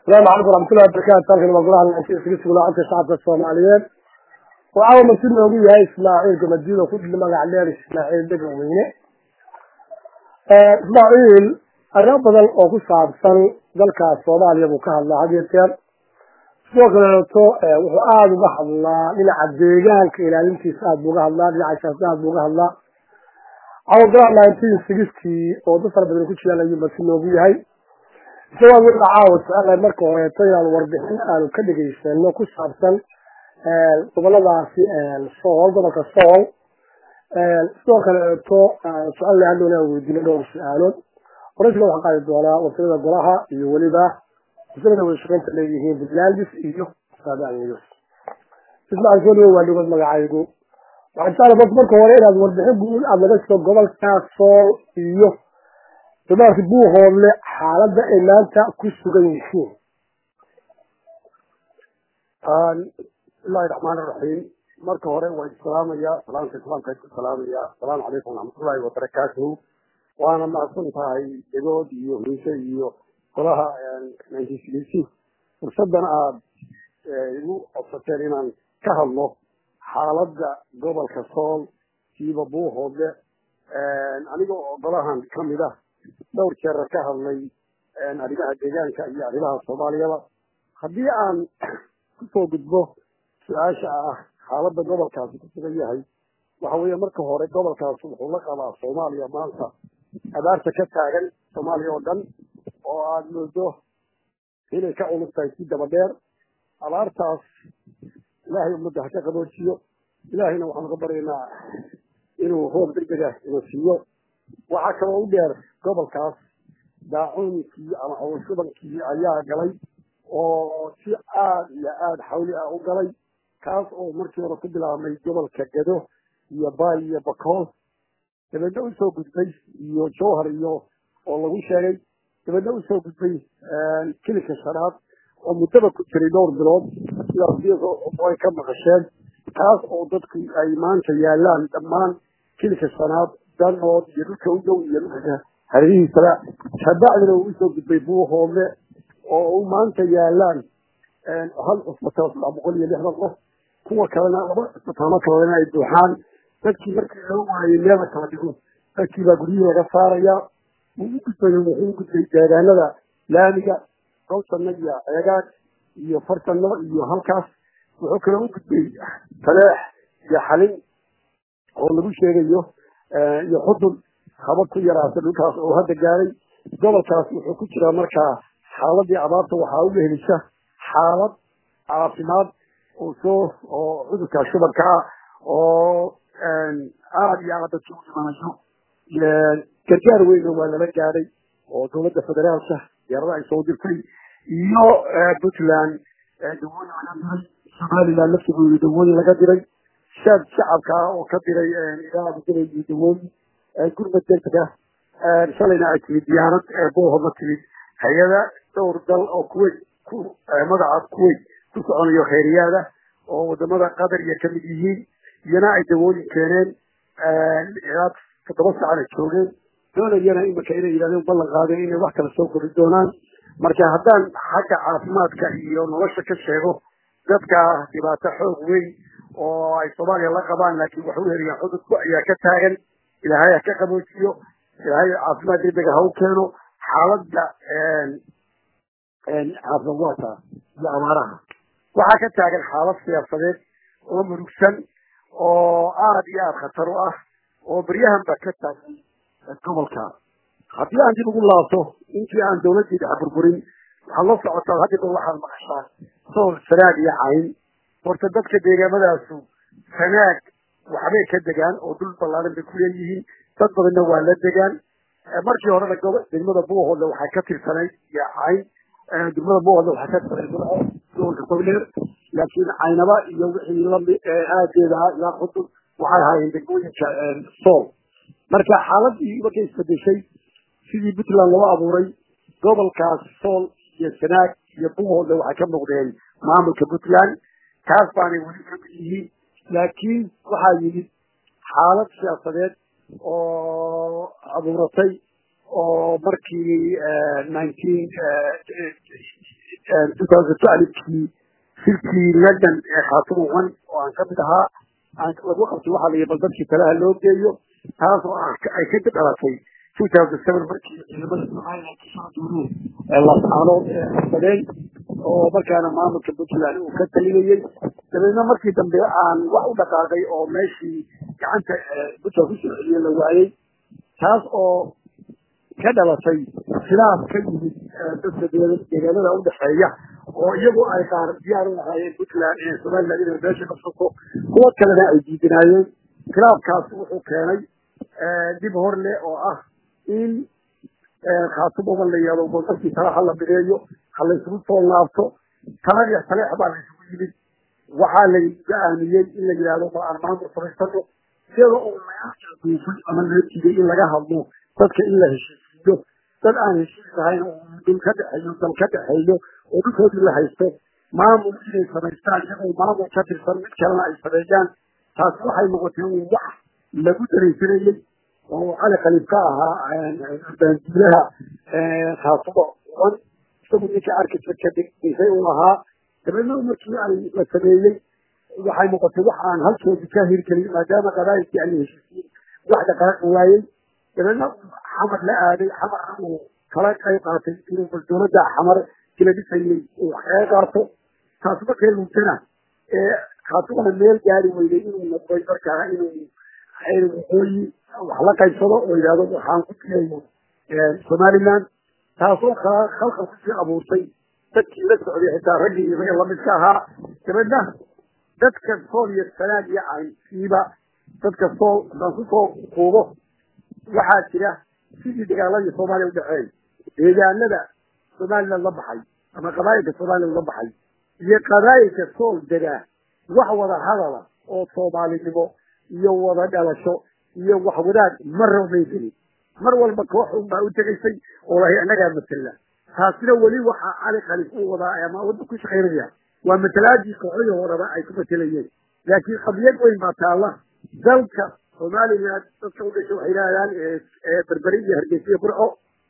asalaamu calaykum waraxmatullahi wabarakatu halkan waa golaha nasiga lacagta shacabka soomaaliyeed waxaa masud noogu yahay ismaaciil gamadiid oo ku magac dheer ismaaciil dhegan weyne ismaaciil arrimo badan oo ku saabsan dalkaas soomaaliya buu ka hadlaa had iyo jeer sidoo kaleeto wuxuu aada uga hadlaa dhinaca deegaanka ilaalintiisa aada buu uga hadlaa dhinaca siyaasada aada buu uga hadlaa cawdalaha nineteen sixty oo dad fara badan ku jiraan ayuu masud noogu yahay isagoo wixii caawa jecelahay marka horeeto inaan warbixin aanu ka dhegaysano ku saabsan goboladaasi sool gobolka sool sidoo kaleeto jecelahay hadhow inaan weydiino dhowr su-aalood horeysiga waxaan qaadi doonaa wasilada golaha iyo weliba wasilada wada shaqeynta leeyihiin puntlandis iyo saadaan news ismaaciil soo dhawo waa dhigod magacaygu waxaan jeclahay bas marka hore inaad warbixin guud aada naga sido gobolka sool iyo dumaarki buuhoodle xaaladda ay maanta ku sugan yihiin bismillahi raxmaan iraxiim marka hore waa islaamaya salaamka islaamka ku salaamaya asalaamu calaykum waraxmatullahi wabarakaatuhu waana mahadsan tahay degood iyo hiise iyo golaha nc fursadan aada igu codsateen inaan ka hadlo xaaladda gobolka sool siiba buuhoodle aniga oo golahan kamid ah dhowr jeera ka hadlay arrimaha deegaanka iyo arrimaha soomaaliyaba haddii aan kusoo gudbo su-aasha ah xaaladda gobolkaasi ku sugan yahay waxa weeye marka hore gobolkaasi wuxuu la qabaa soomaaliya maanta abaarta ka taagan soomaaliya oo dhan oo aada moodo inay ka culus tahay si daba dheer abaartaas ilaahay ummadda ha ka qaboojiyo ilaahayna waxaan ka baryaynaa inuu roob degdega ina siiyo waxaa kaloo u dheer gobolkaas daacuunkii ama cawashubankii ayaa galay oo si aada iyo aada xawli ah u galay kaas oo markii hore ku bilaabmay gobolka gado iyo baay iyo bakool dabeedna usoo gudbay iyo jowhar iyo oo lagu sheegay dabeedna usoo gudbay kilinka shanaad oo muddaba ku jiray dhowr bilood sidaas ay ka maqasheen kaas oo dadku ay maanta yaalaan dhammaan kilinka shanaad danood iyo dhulka u dhow iyo dhulka haririhiisaba kabacdina uu usoo gudbay buuhoodle oo u maanta yaalaan hal cusbitaal saddex boqol iyo lixdan qof kuwa kalena laba cusbitaalo kalena ay buuxaan dadkii markii loo waayey meel la kala dhigo dadkii baa guryihii laga saaraya uu u gudbay wuxuu u gudbay deegaanada laamiga gowsanna iyo ceegaag iyo farsanno iyo halkaas wuxuu kaloo u gudbay taleex iyo xalin oo lagu sheegayo iyo xudun haba ku yaraata dhulkaas oo hadda gaaray gobolkaas wuxuu ku jiraa markaa xaaladii abaarta waxaa uga helisa xaalad caafimaad oo soo oo cudurka shubanka ah oo aada iyo aada dadka u dhimanayo gargaar weyna waa lala gaadhay oo dowladda federaalka diyaarada ay soo dirtay iyo puntland dawooyin laga diray somaliland laftigooda dawooyin laga diray shaad shacabka ah oo ka diray ilaa diray iyo dawooyin gurmad degdega shalayna ay timid diyaarad boohoodla timid hay-ada dhowr dal oo kuwait ku magaca kuwait ku soconayo khayriyaada oo wadamada qatar iyo kamid yihiin iyana ay dawooyin keeneen ilaa toddoba saacana joogeen doonayana imika inay yidhahdeen ballan qaadeen inay wax kala soo kori doonaan marka haddaan xagga caafimaadka iyo nolosha ka sheego dadka dhibaato xoog weyn oo ay soomaaliya la qabaan laakiin waxay u helayaan cudurku ayaa ka taagan ilaahay ha ka qaboojiyo ilaahay caafimaad degdega ha u keeno xaaladda caafimaadka iyo abaaraha waxaa ka taagan xaalad siyaasadeed oo murugsan oo aada iyo aada khatar u ah oo beryahanba ka taagay gobolka haddii aan dib ugu laabto intii aan dawladdii dhex burburin waxaad la socotaa haddiba waxaad maqashaa sool sanaag iyo cayn horta dadka deegaamadaasu sanaag waxbay ka degaan oo dhul ballaaran bay ku leeyihiin dad badanna waa la degaan markii horena degmada buuhoodle waxay ka tirsanayd iyo cayn degmada buuhoodle waxay ka tirsanayd gobolka togdheer laakiin caynaba iyo wixii lami aageeda ah ilaa qudun waxay ahaayeen degmooyinka sool marka xaaladii markay isbedeshay sidii puntland loo abuuray gobolkaas sool iyo sanaag iyo buuhoodle waxay ka muuqdeen maamulka puntland taas baanay weli kamid yihiin laakiin waxaa yimid xaalad siyaasadeed oo abuuratay oo markii nineteen kii shirkii london ee khaatumo one oo aan kamid ahaa aan lagu qabtay waxaa la yii bal dadkii talaha loo geeyo taas oo ay ka dhalatay two thousand seven markii ciidamada somaliland kusoo duureen lascaanood ee qabsadeen oo markaana maamulka puntland uu ka talinayey dabeedna markii dambe aan wax u dhaqaaqay oo meeshii gacanta puntland kusoo celiye la waayey taas oo ka dhalatay khilaaf ka yimid dadka deegaanada udhexeeya oo iyagu ay qaar diyaar u lahaayeen puntland ee somaliland inay meesha qabsato kuwo kalena ay diidanaayeen khilaafkaasi wuxuu keenay dib hor leh oo ah in khaatumoba la yeelo bal dadkii tala ha la bireeyo ha la isugu soo laabto talaya taleex baa la isugu yimid waxaa la go-aamiyey in la yidhahdo ma aan maamul samaysano iyada oo laga duufay ama loo diiday in laga hadlo dadka in la heshiisiiyo dad aan heshiis ahayn oo dhul ka dhexeeyo dal ka dhexeeyo oo dhulkoodii la haysto maamul inay samaystaan iyagoo maamul ka tirsan mid kalena ay sameeyaan taasi waxay noqotay un wax lagu daraysanayey oo cali khaliif ka ahaa baandiilaha khaatumo one isagu ninka arkisa ka dhisay uu ahaa dabeedna markii ay la sameeyey waxay noqotay wax aan halkoodii ka hirgelin maadaama qabaayilkii aan la heshiisiin wax dhaqaaqi waayey dabeedna xamar la aaday xamarna uu kala qayb qaatay inuu bal dowladda xamar kila dhisayey uu wax kaga qaato taas markay luntana ee khaatumana meel gaari weyday inuu noqday markaa inuu waqooyi wax la qaybsado oo yidhahdo waxaan ku tiyayo somaliland taasoo khalqal kusii abuurtay dadkii la socday xitaa raggii iyo ragga lamidka ahaa dabeedna dadka sool iyo sanaag iyo caynsiiba dadka sool haddaan kusoo kuubo waxaa jira sidii dagaaladii soomaaliya udhexeey deegaanada somaliland la baxay ama qabaayilka somaliland la baxay iyo qabaayilka sool degaa wax wada hadala oo soomaalinimo iyo wada dhalasho iyo wax wadaag marraba may gelin mar walba koox un baa u tegaysay oo lahay annagaa matela taasina weli waxaa cali khaliif u wadaa ama wadda ku shaqaynaya waa matalaadii kooxihii horeba ay ku matelayeen laakiin qadiyad weyn baa taalla dalka somaliland dadka udhashay waxay yidhahdaan berberi iyo hargeysa iyo burco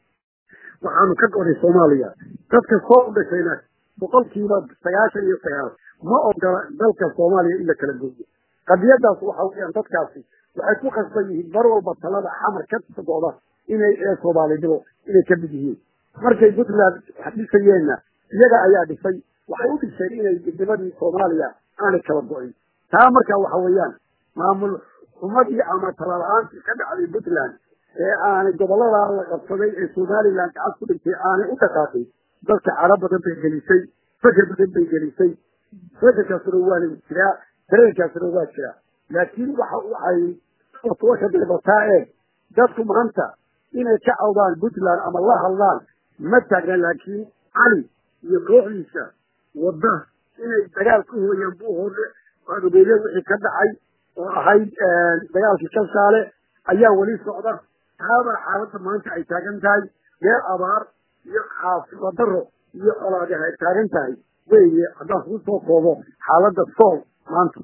waxaanu ka goday soomaaliya dadka soo udhashayna boqolkiiba sagaashan iyo sagaal ma ogola dalka soomaaliya in la kala gooyo qadiyadaas waxa weeyaan dadkaasi waxay ku khasban yihiin mar walba talada xamar ka socda inay ee soomaalinimo inay ka mid yihiin markay puntland dhisayeenna iyaga ayaa dhisay waxay u dhiseen inay midnimadii soomaaliya aanay kala go-in taa marka waxa weeyaan maamul xumadii ama talala-aantii ka dhacday puntland ee aanay gobolladaa la qabsaday ee somaliland gacad ku dhintay aanay u dhaqaaqin dadka caro badan bay gelisay feker badan bay gelisay fekerkaasuna waana jiraa dareenkaasuna waa jiraa laakiin waxa waxay waka bilbataa ee dadku maanta inay ka cawdaan puntland ama la hadlaan ma taagna laakiin cali iyo kooxdiisa wadda inay dagaal ku hooyaan buu hore adobeeye wixii ka dhacay oo ahayd dagaalkii kalshaale ayaa weli socda taabaa xaaladda maanta ay taagan tahay meel abaar iyo caafima daro iyo colaade ay taagan tahay weye haddaan kuu soo koobo xaaladda sool maanta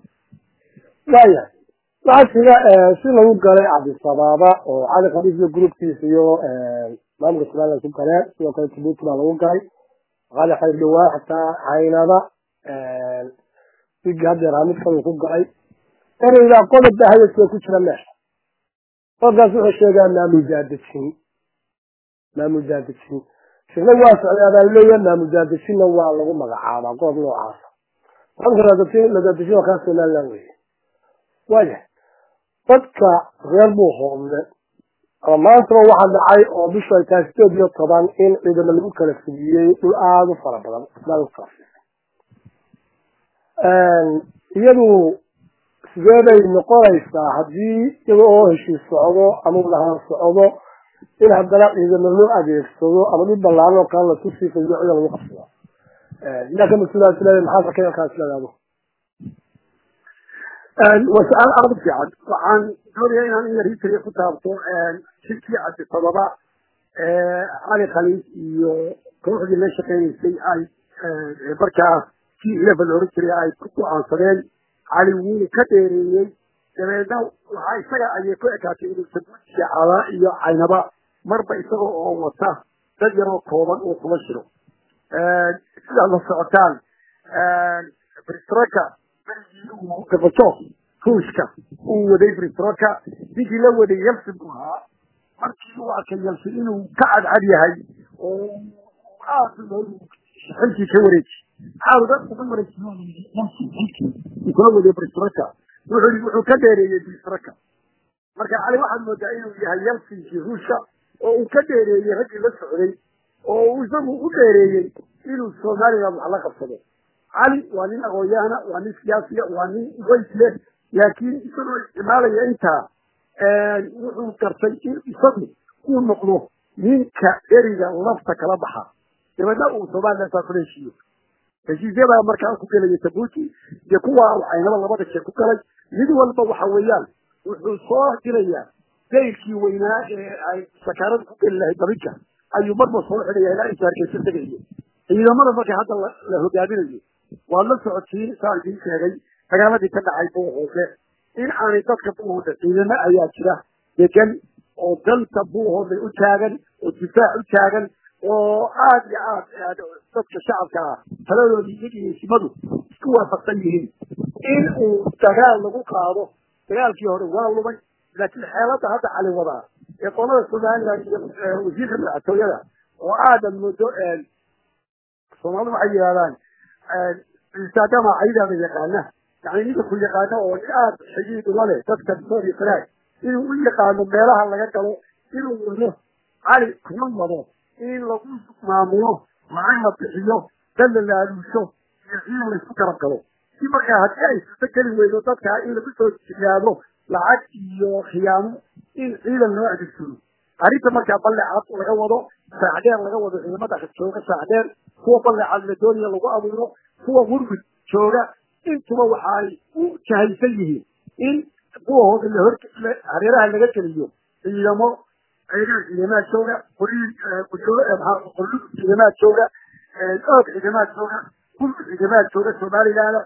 waaya waxaa jira si lagu galay cabdisabaaba oo cali khaliif iyo gruubkiisa iyo maamulka somaliland ku galeen sidoo kale jabuuti baa lagu galay cali khaliif dhawaa xataa caynada wigi haddeer hamid kadu ku galay ereydaa qodob baa hadalkiga ku jira meesha qodobkaas wuxuu sheegaa maamul daadejin maamul daadejin shirna waa socday abaa leeyahay maamul daadejinna waa lagu magacaabaa qodob noocaasa maamulka daadejin waa kaa somaliland weye waaya dadka reer buu hoomne ama maantaba waxaa dhacay oo bishu ay tahay sideed iyo toban in ciidamo lagu kala fidiyey dhul aada u fara badan iyadu sidee bay noqonaysaa haddii iyada oo heshiis socdo ama lahaan socdo in haddana ciidamo loo adeegsado ama dhul balaaran oo kale lasu siifayo cida lagu qabsado yaa ka mas-uulaas leedahay maxaad arkay halkaas leedaado waa su-aal aada u fiican waxaan doonaya inaan in yar history ku taabto shirkii cabdisababa cali khaliif iyo kooxdii la shaqeynaysay ay markaa kii ilafa la oran jiray ay ku go-aansadeen cali wuu ka dheereeyey dabeedna waxaa isaga ayay ku ekaatay inuu sabuud shacaba iyo caynaba marba isaga oo wata dad yaroo kooban uu kula shiro sidaad la socotaan bristroka berigii uu gabajo ruushka uu waday bristroka ninkii la waday yelsin buu ahaa markii uu arkay yelsin inuu ka cadcad yahay oo aad xilkii ka wareeji maxaa dad uga wareejiy kula waday bristroka wuxuu yii wuxuu ka dheereeyey bristroka marka cali waxaad moodaa inuu yahay yelsinkii ruushka oo uu ka dheereeyey raggii la socday oo uu isagu u dheereeyey inuu somaliland wax la qabsado cali waa nin aqoon-yahana waa nin siyaasiya waa nin weys leh laakiin isagoo isticmaalaya intaa wuxuu gartay in isagu uu noqdo ninka eriga lafta kala baxa dabeedna uu somaliland saa kula heshiiyo heshiisyadaa markaa ku gelaya tabuuti iyo kuwa waxaynaba labada jeer ku galay mid walba waxa weeyaan wuxuu soo dilayaa dayrkii weynaa ee ay sakaarada ku geli lahayd dabinka ayuu marba soo xidhaya ilaa inta hargeysa tegayo ciidamada marka hadda la hogaaminayo waad la socotiin saan idiin sheegay dagaaladii ka dhacay buuhoode in aanay dadka buuhoode ciidamo ayaa jira degan oo danta buuhoode u taagan oo difaac u taagan oo aad iyo aad dadka shacabka ah taladoodii iyagiyo simadu isku waafaqsan yihiin in uu dagaal lagu qaado dagaalkii hore waa lumay laakiin xeelada hadda cali wadaa ee qolada somaliland iyo wasiirka madaxtooyada oo aadan muddo soomaalidu waxay yidhahdaan ciisaadama caydaada yaqaana yani ninka ku yaqaano oo nin aad xigiid ula leh dadka soori faraag inuu u yaqaano meelaha laga galo inuu wado cali kuma wado in lagu maamulo lacag la bixiyo dad la laaluusho iyo ciidan laysku garab galo si markaa haddii ay suurto geli weydo dadkaa in lagu soo jiyaado lacag iyo khiyaamo in ciidan loo adeegsado arrinta markaa ballecad laga wado saacdheer laga wado ciidamada jooga saacdheer kuwa ballecad la doonaya lagu abuuro kuwa murmud jooga intuba waxaay u jahaysan yihiin in buahooda lahor hareeraha laga geliyo ciidamo ciidamaad jooga qoriin qorlug ciidamaad jooga oog ciidamaad jooga kulku ciidamaad jooga somaliland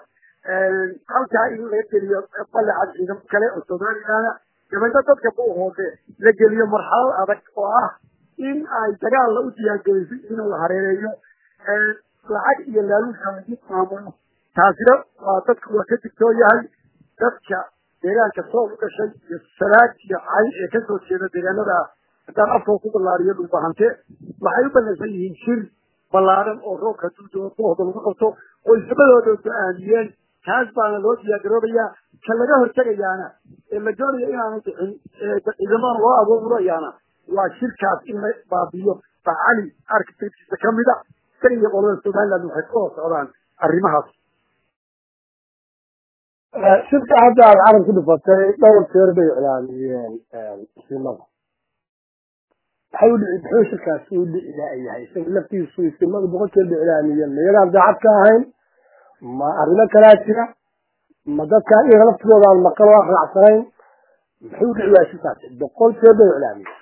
halkaa in laga geliyo ballecad ciidamo kale oo somaliland dabeedna dadka buuhoode la geliyo marxalad adag oo ah in ay dagaalla u diyaargelisay inuu la hareereeyo lacag iyo laaluusha lagu maamulo taasina waa dadku waa ka digtoon yahay dadka deegaanka sool u dhashay iyo salaad iyo cay ee kasoo jeeda deegaanada haddaan afkoo ku ballaariyo dhulbahante waxay u ballansan yihiin shir ballaaran oo roobka duuda buuhda lagu qabto oo ismadooda go-aamiyeen taas baana loo diyaargaroobayaa ka laga hortegayaana ee la doonayo inaanu bixin ciidamada loo abuurayaana waa shirkaas in la baabiyo baa cali arkitektiisa kamida isaga iyo qolada somaliland waxay ku hoos socdaan arrimahaas shirka hadda aad carab ku dhufatay dhowr jeer bay iclaamiyeen isimada maxay u dhici muxuu shirkaasi u dhici laayahay isaga laftiisu isimada boqol jeer bay iclaamiyeen ma iyagaan daacad ka ahayn ma arrimo kalaa jira ma dadka iyaga laftigooda aan maqal oo aan raacsanayn muxuu u dhici waaya shirkaasi boqol jeer bay iclaamiyeen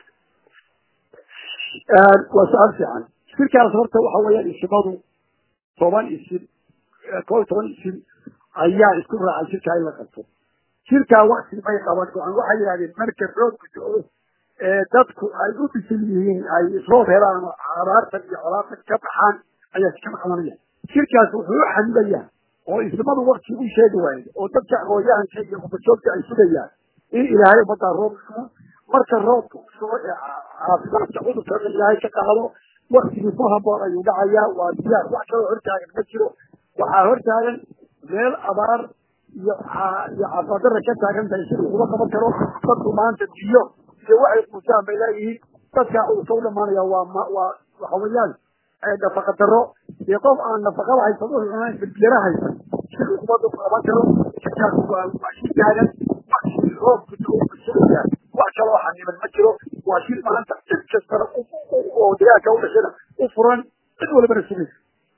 waa su-aal fiican shirkaas horta waxa weeyaan isimadu toban isim koo iyo toban isim ayaa isku raacay shirkaa in la qabto shirkaa wakti bay qaban go-aan waxay yidhahdeen marka roobka do-o ee dadku ay u bisil yihiin ay isroob helaan oo abaartan iyo colaatan ka baxaan ayaa iskama qabanaya shirkaas wuxuu u xamilayaa oo ismadu wakti u sheegi waaye oo dadka aqoon-yahanka iyo qubajoogta ay sugayaan in ilaahay ummaddaa roob sugo marka roobka u sugo ee caafimaadka cudurkana ilaahay ka qaado waktigii ku haboon ayuu dhacayaa waa diyaar wax kaloo hortaagan ma jiro waxaa hortaagan meel abaar iyo iyo caafimaaddarra ka taagan tahay sida kuma qaban karo dadku maanta biyo iyo waxay quusaan bay leeyihiin dadkaa cudurka u dhamaanaya waa ma waa waxa weeyaan nafaqa darro iyo qof aan nafaqada haysan u cunayn birbiyara haysan sida umadu qaban karo shirkaas waa waa shir taagan waktigii roobku sugaya wax kaloo xaniban ma jiro waa shir maanta cid kastana oo deegaanka u dhashana u furan cid walibana sugaysa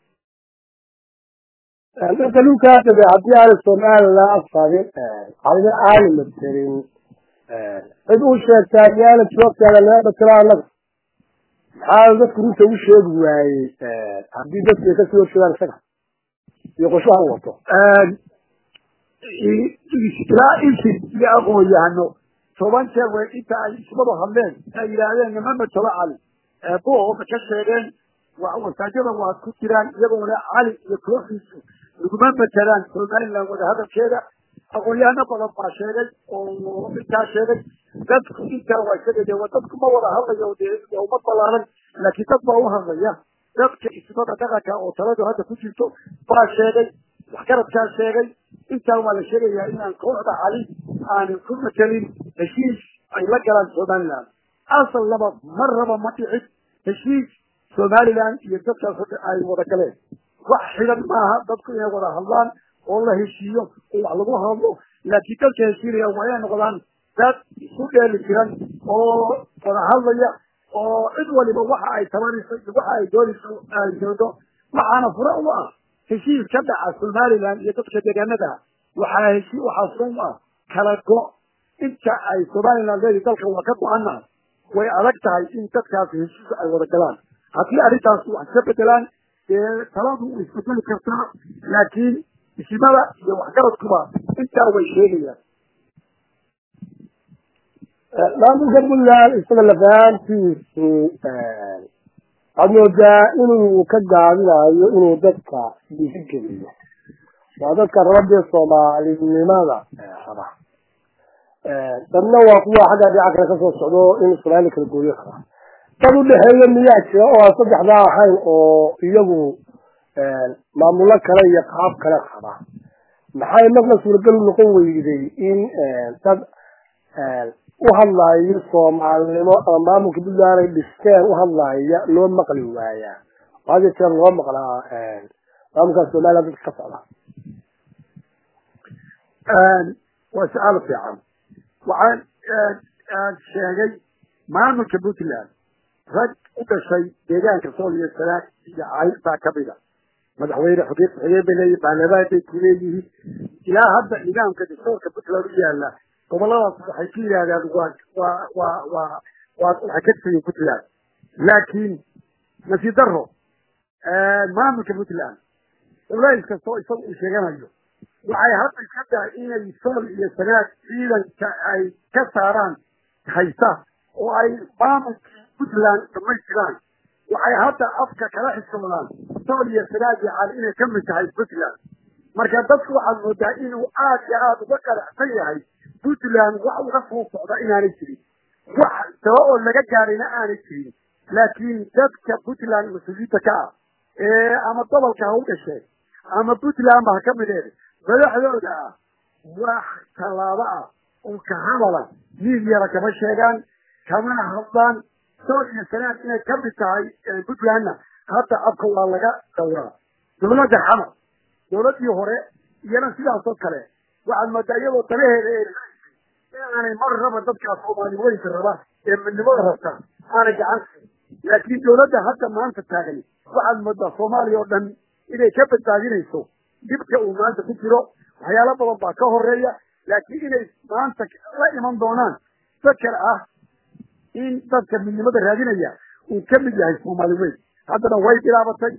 marka dhulkaas de haddii aana somaliland afqabin adina aana materin cid u sheegtaa miyaana joogtaada naga dhatira annaga maxaa dadku runta u sheegi waayey haddii dadku ay kasii horjeedaan isaga iyo qorshaha u wato ilaa insin iyo aqoon-yahano toban jeer way inta ay ismadu hadleen ay yidhaahdeen nima matalo cali buuhooda ka sheegeen wasaajada waa ku jiraan iyagoona cali iyo kooxiisu laguma matelaan somaliland wadahadalkeeda aqoon-yahano badan baa sheegay oo intaa sheegay dadku intaa waa isaga de dadku ma wada hadlayo dee uma balaaran laakiin dad baa u hadlaya dadka ismada dhaqanka oo taladu hadda ku jirto baa sheegay waxgaradkaa sheegay intaa waa la sheegayaa inaan kooxda cali aanan ku matelin heshiis ay la galaan somaliland asal laba mar raba ma dhicin heshiis somaliland iyo dadkaas ay wada galeen wax xidan maaha dadku inay wada hadlaan oo la heshiiyo oo wax lagu hadlo laakiin dadka heshiinaya waa inay noqdaan dad isu dheeli jiran oo wada hadlaya oo cid waliba waxa ay tabanayso iyo waxa ay doonayso ay doodo waxaana fure u ah heshiis ka dhaca somaliland iyo dadka deegaanada waxaa heshi waxaa fure u ah kala go inta ay somaliland leedahay dalka waa ka go-ana way adag tahay in dadkaasi heshiis ay wada galaan haddii arrintaas wax ka bedelaan dee taladu way isbedeli kartaa laakiin isimada iyo waxgaradkuba intaa way sheegayaan maamulka puntland isaga lafahantiisu waxaad moodaa inuu ka gaabinayo inuu dadka dhiirigeliyo waa dadka rabadee soomaalinimada raba dadna waa kuwa xagga dhinaca kale kasoo socdo in somaalia kala gooyo kara dad udhexeeya miyaa jira oo aan saddexdaa ahayn oo iyagu maamulo kale iyo qaab kale qaba maxay marna suuragal u noqon weyday in dad u hadlaayo soomaalinimo ama maamulka puntland ay dhisteen u hadlaaya loo maqli waayaa oo had jeer loo maqlaa maamulka somaliland dadka ka socda waa su-aal fiican waxaan sheegay maamulka puntland rag u dhashay deegaanka sool iyo sanaag iyo cayl baa kamida madaxweyne xogeen xogeen bay leeyihin baarlamaan bay ku leeyihiin ilaa hadda nidaamka dastuurka puntland u yaala goboladaas waxay ku yidhahdaan waa waa waa waa waa waxay ka tirsayiin puntland laakiin nasiib daro maamulka puntland culays kastoo isaga uu sheeganayo waxay hadda iska tahay inay sool iyo sanaag ciidanka ay ka saaraan haysta oo ay maamulkii puntland dhamaystiraan waxay hadda afka kala xisoodaan sool iyo sanaag iyo cali inay ka mid tahay puntland marka dadku waxaad moodaa inuu aad iyo aada uga qanacsan yahay puntland wax uga soo socda inaanay jirin wax taba oo laga gaarayna aanay jirin laakiin dadka puntland mas-uuliyiinta ka ah ee ama gobolka ha u dhashee ama puntland ba ha ka mideed madaxdooda ah wax tallaabo ah oo ka hadala miidyada kama sheegaan kamana hadlaan sool iyo sanaad inay ka mid tahay puntlandna hadda afka waa laga dhawraa dawladda xamar dawladdii hore iyana sidaasoo kale waxaad moodaa iyadoo danaheeda ee inaanay mar raba dadkaa soomaali weynka raba ee midnimada rabta aanay gacan siin laakiin dawladda hadda maanta taagan waxaad moodaa soomaaliya oo dhan inay ka badbaadinayso dhibka uu maanta ku jiro waxyaalo badan baa ka horeeya laakiin inay maanta la iman doonaan fakar ah in dadka midnimada raadinaya uu ka mid yahay soomaali weyn haddana way bilaabatay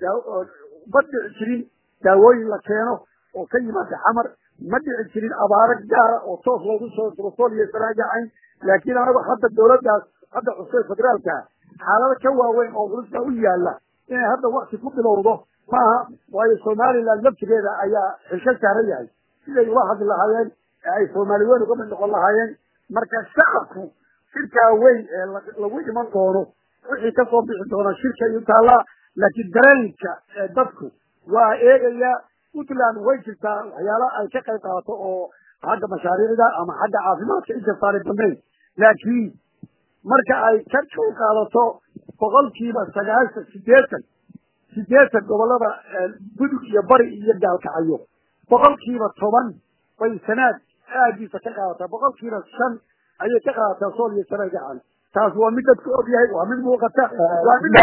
ma dhici jirin daawooyin la keeno oo ka yimaada xamar ma dhici jirin abaaro gaara oo toos loogu soo duro iyo saraajacayn laakiin anagu hadda dawladdaas hadda cusub federaalka xaalado ka waaweyn oo culus u yaala inay hadda wakti ku bilowdo maaha waayo somaliland laftigeeda ayaa xilka saaran yahay siday ula hadli lahaayeen ee ay soomaali weyn uga mid noqon lahaayeen marka shacabku shirkaa weyn ee lagu iman doono wixii kasoo bixi doona shirka iyo taallaa laakiin dareenka ee dadku waa eegayaa puntland way jirtaa waxyaala ay ka qayb qaadato oo xagga mashaariicda ama xagga caafimaadka inkastaanay dambeyn laakiin marka ay ka qayb qaadato boqolkiiba sagaashan sideetan sideetan gobolada gudug iyo bari iyo gaalkacayo boqolkiiba toban bay sanaad aagiisa ka qaadataa boqolkiiba shan ayay ka qaadataa sool iyo sanaad gacan taas waa mid dadku og yahay waa mid muuqata waa mid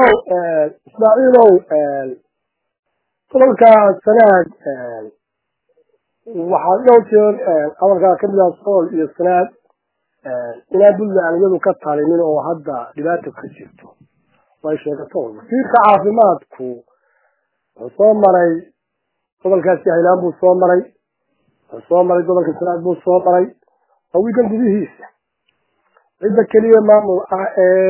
ismaaciilow gobolka sanaad waxaa dhowr jeer hadalkaa kamid ah sool iyo sanaad inaan puntland iyadu ka talinin oo hadda dhibaata ka jirto way sheegato wasiirka caafimaadku wuxuu soo maray gobolkaasi haylaan buu soo maray wuxuu soo maray gobolka sanaad buu soo maray waa wiigan gudihiisa cidda keliya maamul ah ee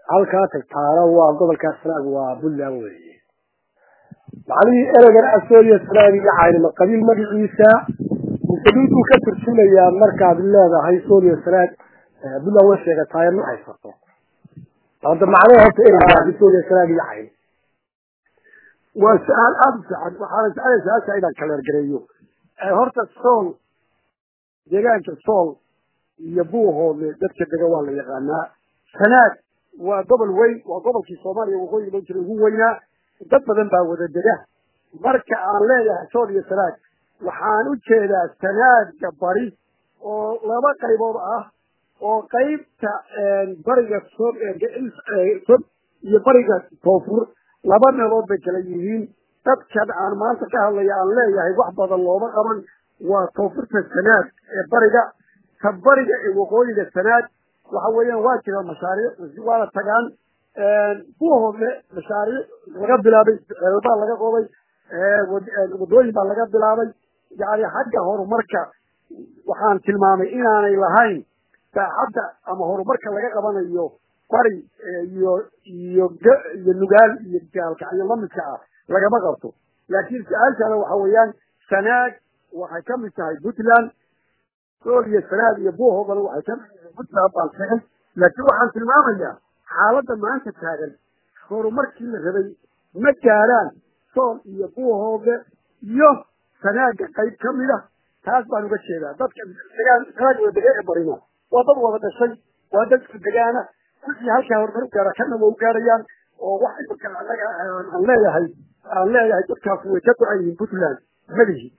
halkaa tagtaana waa gobolkaa sanaag waa puntland weeye macnihii ereygan asooliya sanaag iyo caynima qabiil magaciisa mise dhulkuu ka turjumayaa markaad leedahay sooliya sanaag puntland way sheegataaye ma haysato hadda macnaha horta ereygaasi sooliya sanaag iyo cayn waa su-aal aada u fiican waxaana jeclay su-aasha inaan kaleergareeyo horta sool deegaanka sool iyo buuhoodle dadka dega waa la yaqaanaa sanaag waa gobol weyn waa gobolkii soomaaliya waqooyi loo jira ugu weynaa dad badan baa wada dega marka aan leeyahay sool iyo sanaag waxaan u jeedaa sanaaga bari oo laba qaybood ah oo qaybta bariga sob sob iyo bariga koonfur laba meelood bay kala yihiin dadkan aan maanta ka hadlaya aan leeyahay wax badan looma qaban waa koonfurta sanaag ee bariga ka bariga ee waqooyiga sanaag waxa weeyaan waa jira mashaariic waana tagaan buuhoodle mashaariic laga bilaabay baa laga qoday wadooyin baa laga bilaabay yani xagga horumarka waxaan tilmaamay inaanay lahayn saacadda ama horumarka laga qabanayo bari iyo iyo iyo nugaal iyo gaalkacyo lamidka ah lagama qabto laakiin su-aashaada waxa weeyaan sanaag waxay ka mid tahay puntland sool iyo sanaag iyo buuhoodana waxay ka mid tahay puntland baan sheegay laakiin waxaan tilmaamayaa xaaladda maanta taagan horumarkii la rabay ma gaaraan sool iyo buuhoode iyo sanaaga qayb ka mid a taas baan uga jeedaa dadka degaan sanaag wada dega ee barina waa dad wada dhashay waa dadka degaana wixii halkaa horumar u gaara kana waa u gaarayaan oo wax imika anaga aan leeyahay aan leeyahay dadkaas way ka go-an yihiin puntland madihi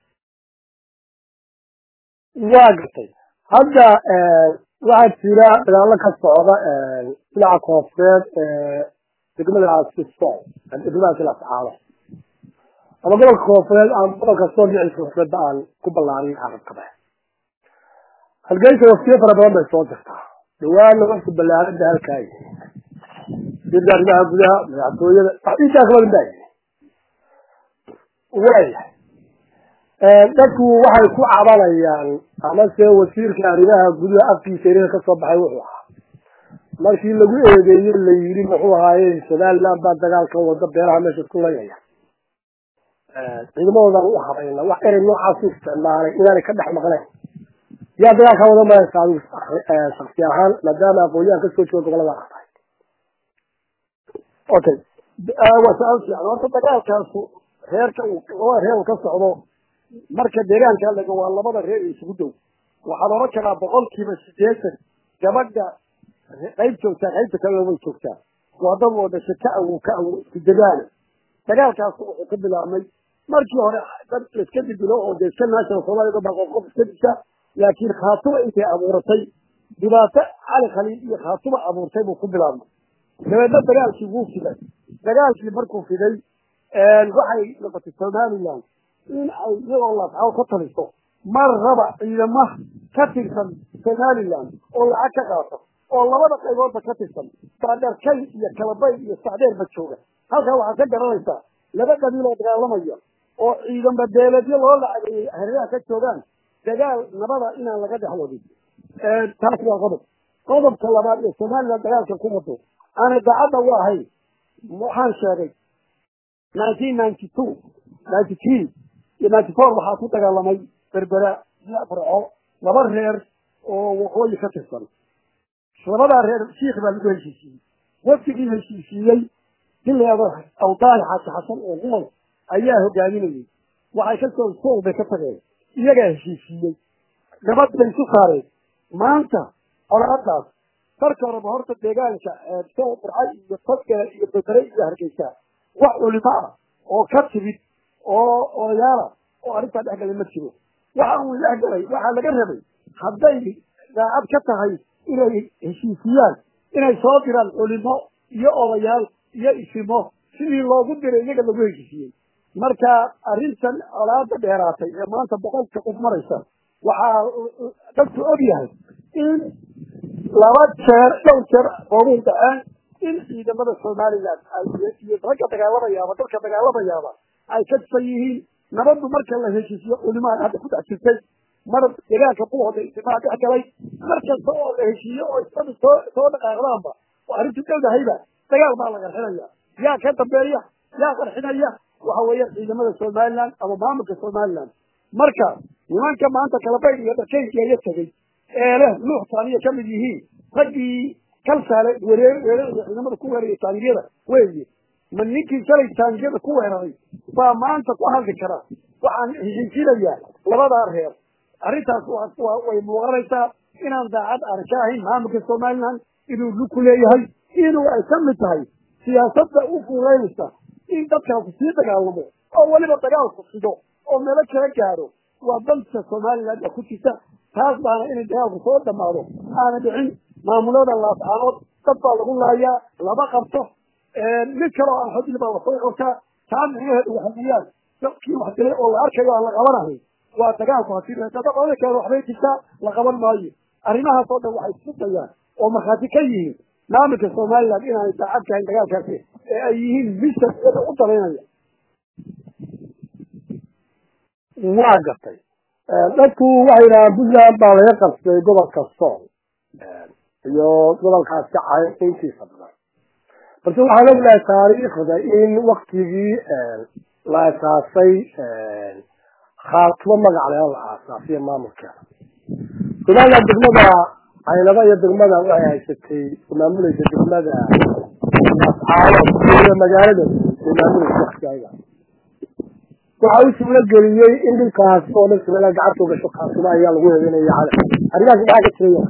waa gartay hadda waxaa jira dagaalo ka socda dhinaca koonfureed degmadaasi sool degmadaasi lascaado ama gobolka koonfureed ama gobolka sool dhinaciisa koonfureedba aan ku ballaarin carabkaba halgeysa waftiyo fara badan bay soo jirtaa dhawaana wafti ballaarada halkaa yihi sida arrimaha gudaha madaxtooyada waxdiisaa kala baa yihi waayahay dadku waxay ku cabanayaan amase wasiirka arrimaha gudaha afkiisa erika kasoo baxay wuxuu ahaa markii lagu eedeeyey la yidhi muxuu ahaaye somaliland baa dagaalkan wada beeraha meesha isku layaya ciidamadoodan u habayna wax erey noocaasu isticmaalay inaanay ka dhex maqnayn yaa dagaalkaa wada maraysa adigu shaksi ahaan maadaama aqoon-yahan kasoo jooga gobolada ah tahay okay waa su-aal fiican horta dagaalkaasu reerka labada reer uu ka socdo marka deegaanka laga waa labada reer isugu dhow waxaad oran karaa boqolkiiba sideetan gabadha qayb joogtaa qaybta kalena way joogtaa waa dad oo dhasha ka awow ka awow isku degaana dagaalkaas wuxuu ka bilaabmay markii hore dad laiska dibilo oo dee iska national soomaliya baa qof qof iska disha laakiin khaatuma intay abuuratay dhibaato cali khaliil iyo khaatuma abuurtay buu ku bilaabmay dabeedna dagaalkii wuu fiday dagaalkii markuu fiday waxay noqotay somaliland in ay iyagoo laascaw ka taliso mar raba ciidama ka tirsan somaliland oo lacag ka qaato oo labada qayboodba ka tirsan saadheerkay iyo kalabay iyo sacdeerba jooga halkaa waxaad ka garanaysaa laba qabiil oo dagaalamaya oo ciidan badeeladyo loo lacageeyey hareeraha ka joogaan dagaal nabada inaan laga dhex wadin taas waa qodob qodobka labaad ee somaliland dagaalka ku wado aan idaacadda u ahayn waxaan sheegay nineteen ninety two ninety three iyo ninety four waxaa ku dagaalamay berbera iyo farco laba reer oo waqooyi ka tirsan labadaa reer shiikh baa lagu heshiisiiyey wafdigii heshiisiiyey dileeda awdaani xaaji xasan oo nool ayaa hogaaminayay waxay ka soo sool bay ka tageen iyagaa heshiisiiyey nabad bay isu saareen maanta colaadaas marka horeba horta deegaanka soo burcay iyo tadgale iyo bedere iyo hargeysa wax culimo ah oo ka timid oo odayaala oo arrintaa dhex galay ma jiro waxa uu dhex galay waxaa laga rabay hadday daacad ka tahay inay heshiisiyaan inay soo diraan culimo iyo odayaal iyo isimo sidii loogu diray iyaga lagu heshiisiyey marka arrintan colaada dheeraatay ee maanta boqolka qof maraysa waxaa dadku og yahay in laba jeer dhowr jeer oogu dhaceen in ciidamada somaliland iyo ragga dagaalamayaaba dadka dagaalamayaaba ay ka tisan yihiin nabaddu marka la heshiisiyo culimaan hadda ku dhex jirtay mar deegaanka buuhoda ijtimaa dhex galay mar kasta oo la heshiiyo oo isadu soo soo dhaqaaqdaanba arrintu dhowdahayba dagaal baa la qarxinaya yaa ka dambeeya yaa qarxinaya waxa weeye ciidamada somaliland ama maamulka somaliland marka nimanka maanta kalabayd iyo dhakeygeeya tegey ee leh nuux taaniya ka mid yihiin raggii kalsaale wereer weerarada ciidamada ku weeraraya taangiyada weeye ma ninkii shalay taangiyada ku weeraray baa maanta ku hadli kara waxaan heshiisinayaa labadaa reer arrintaas waa way muuqanaysaa inaan daacad aan ka ahayn maamulka somaliland inuu luku leeyahay inuu ay ka mid tahay siyaasadda u fuuleynaysa in dadkaasi sii dagaalamo oo weliba dagaalku fido oo meelo kala gaaro waa dalka somaliland oo ku jirta taas baana inay dagaalku soo dhamaado aana dhicin maamulada laascaanood dad baa lagu laayaa lama qabto mid kaloo aan xodil baa lasoo xortaa taa micnaheedu waxa weeyaan dadkii wax dilay oo la arkayo aan la qabanahay waa dagaalku hadii dadkeeda waxbay jirtaa la qaban maayo arrimahaas oo dhan waxay isfudayaan oo markhaati ka yihiin maamulka somaliland inaanay daacad kahayn dagaalkaasi ee ay yihiin misad iyada u dalaynaya waa gartay dadku waxay yidhahaan puntland baa laga qabsaday gobolka sool iyo gobolkaasi cayo intiisa badan balse waxaan ognahay taariikhda in waktigii la asaasay khaatumo magac leha la aasaasiyo maamulkeeda somaliland degmada caynaba iyo degmada waxay haysatay maamulaysa degmada ascaalo magaalada ay maamulaysa waktigaga waxa u suuro geliyey in dhulkaas oo dhan somaliland gacanta ugasho khaatumo ayaa lagu heeganaya cala arrimahaas maxaa ka jiraya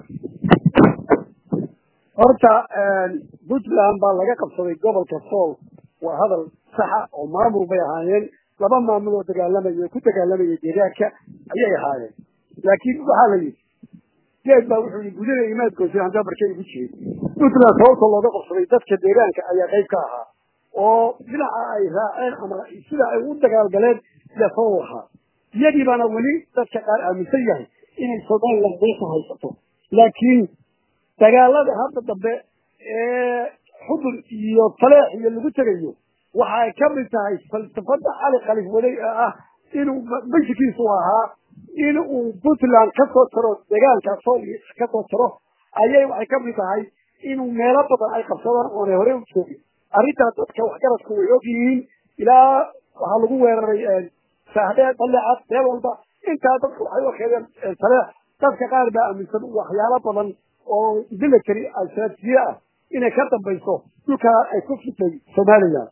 horta puntland baa laga qabsaday gobolka sool waa hadal saxa oo maamul bay ahaayeen laba maamul oo dagaalamaya ku dagaalamaya deegaanka ayay ahaayeen laakiin waxaa la yidhi geed baa wuxuu yii gudana imaadkoosi handaa markay igu jirin puntland sababta looga qabsaday dadka deegaanka ayaa qayb ka ahaa oo dhinaca ay raaceen ama sida ay u dagaalgaleen yasoo ahaa iyagii baana weli dadka qaar aaminsan yahay inay somaliland meesha haysato laakiin dagaalada hadda dambe ee xubur iyo taleex iyo lagu tegayo waxa ay ka mid tahay falsafada cali khalif waday ee ah inuu mashkiisu ahaa in uu puntland kasoo taro deegaanka sool kasoo taro ayay waxay ka mid tahay inuu meelo badan ay qabsadaan oonay hore u joogin arrintaas dadka waxgaradku way og yihiin ilaa waxaa lagu weeraray saahdee daleecad meel walba intaa dadku waxay ukeedeen taleex dadka qaar baa aaminsan waxyaalo badan oo military straatijiye ah inay ka dambayso dhulkaa ay ku fitay somaliland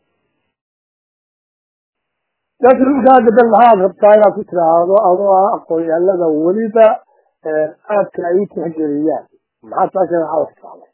laakiin dhulkaa dadan maxaad rabtaa inaad ku tiraahdo adoo ah aqoon-yahanada weliba aadka ay u tixgeliyaan maxaad saasheeda maxaa tiraahday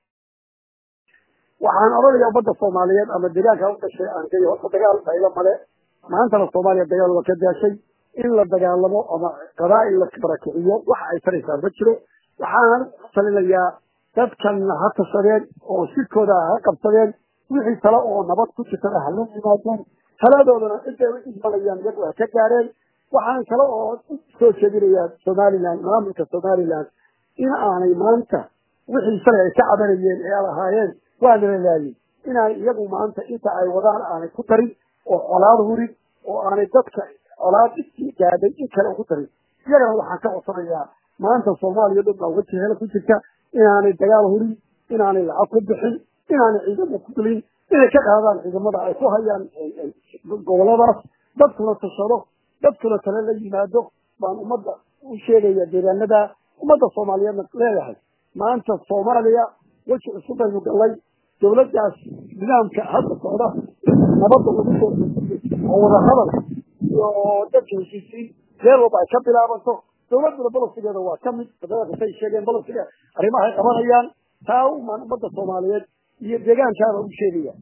waxaan odhanaya ummadda soomaaliyeed ama deegaanka u dhashay aan kay horta dagaal faylo male maantana soomaaliya dagaal waa ka daashay in la dagaalamo ama qabaa'il la barakiciyo waxa ay taraysaa ma jiro waxaan talinayaa dadkan ha tashadeen oo shirkooda ha qabsadeen wixii tale oo nabad ku jirtana hala yimaadeen taladoodana intay u ismanayaan iyagu ha ka gaareen waxaan kale oo soo jeedinayaa somaliland maamulka somaliland in aanay maanta wixii shalay ay ka cabanayeen ee ad ahaayeen waana la laayay inaan iyagu maanta inta ay wadaan aanay ku darin oo colaad hurin oo aanay dadka colaad intii gaadhay in kale ugu darin iyagana waxaan ka codsanayaa maanta soomaaliya dhan baa uga jehela ku jirta inaanay dagaal hurin inaanay lacag ku bixin inaanay ciidamo ku dulin inay ka qaadaan ciidamada ay ku hayaan goboladaas dadkuna tashado dadkuna tale la yimaado baan ummadda u sheegaya deegaanada ummadda soomaaliyeedna leeyahay maanta soomaaliya weji cusub baynu gallay dawladdaas nidaamka hadda socda nabadda lagu soo oo wada hadal iyo dadka heshiisiin meel walba ay ka bilaabanto dawladduna bolosigeeda waa ka mid say sheegeen bolosiga arrimaha ay qabanayaan taa umaan ummadda soomaaliyeed iyo deegaankaaba u sheegaya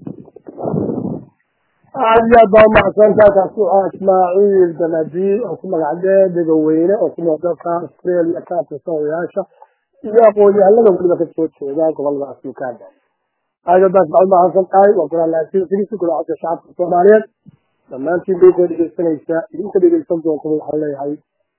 aad iyo aad baa umahadsantahay kaasi waxaa ismaaciil banadi oo ku magac dee degaweyne oo ku nool dalka australia ka tirsan odayaasha iyo aqoon-yahanada weliba ka soo jeeda goboladaas uganda aad iyo aad baa umahadsan tahay waa golaalaasiisi golaacadka shacabka soomaaliyeed dhammaantiin bay koo dhegeysanaysaa idinka dhegeysan doonta waxaan leeyahay